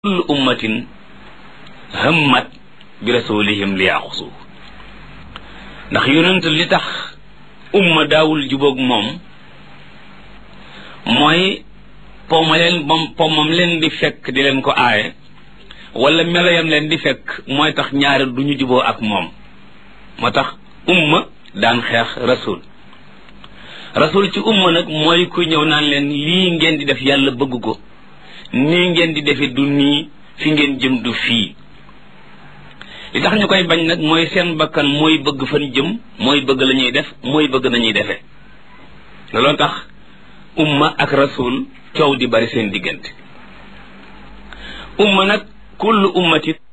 kullu ummatin hammat bi rasulihim li yaxusu ndax yonent li tax umma daawul jubóog moom mooy poma leen bom pomam leen di fekk di leen ko aaye wala meloyam leen di fekk mooy tax ñaari du ñu juboo ak moom moo tax umma daan xeex rasul rasul ci umma nag mooy ku ñëw naan leen lii ngeen di def yàlla bëgg ko nii ngeen di defe du nii fi ngeen jëm du fii li tax ñu koy bañ nag mooy seen bakkan mooy bëgg fan jëm mooy bëgg la ñuy def mooy bëgg nañuy defee looloo tax umma ak rasul coow di bari seen diggante umma nag kullu ummati